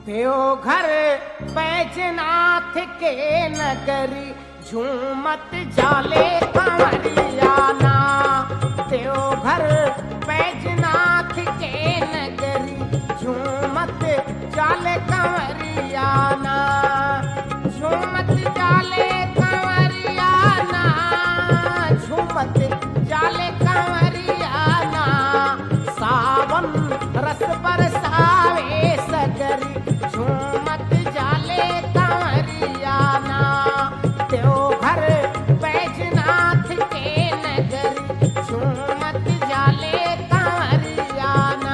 देवघर बैजनाथ के नगरी झूमत जाले कंवरियाना देवघर बैजनाथ के नगरी झूमत जाले कंवरियाना झूमत जाले कंवरियाना झूमत जाले कंवरियाना सावन रस बरसावे सगरी झूमत जाले कंवरियाना देवघर बैजनाथ के नगरी झूमत जाले कंवरियाना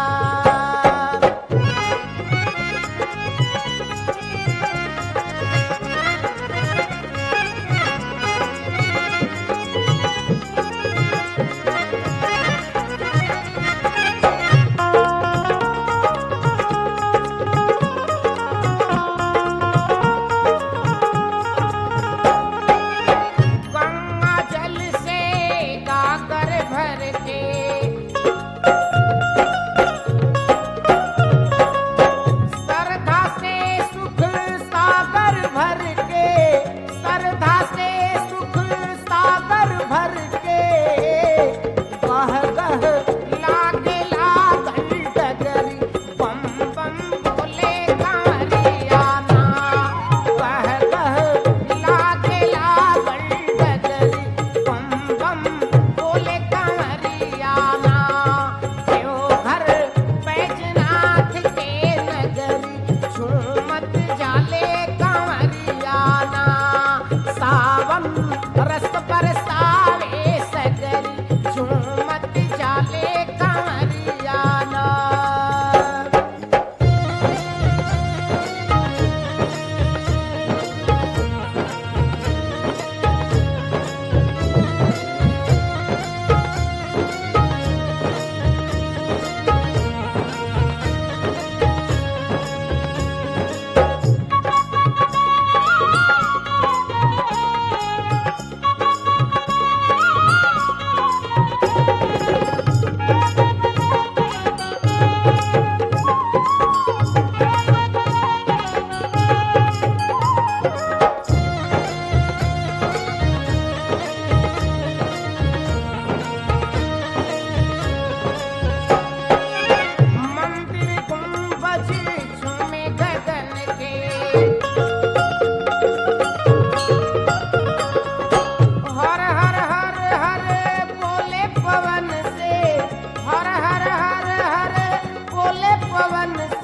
गंगा जल से गागर भर के श्रद्धा से सुख सागर भर के श्रद्धा से सुख सागर भर के गह गह लागे लागल डगरी बम बम बोले कारियाना गह गह लागे लागल डगरी बम बम बोले कारियाना देवघर बैजनाथ के नगरी झूमत जाले कंवरियाना सावन रस बरसावे सगरी झूमत जाले कंवरियाना मंदिर गुंबज झूमे गगन के हर हर हर हर बोले पवन से हर हर हर हर बोले पवन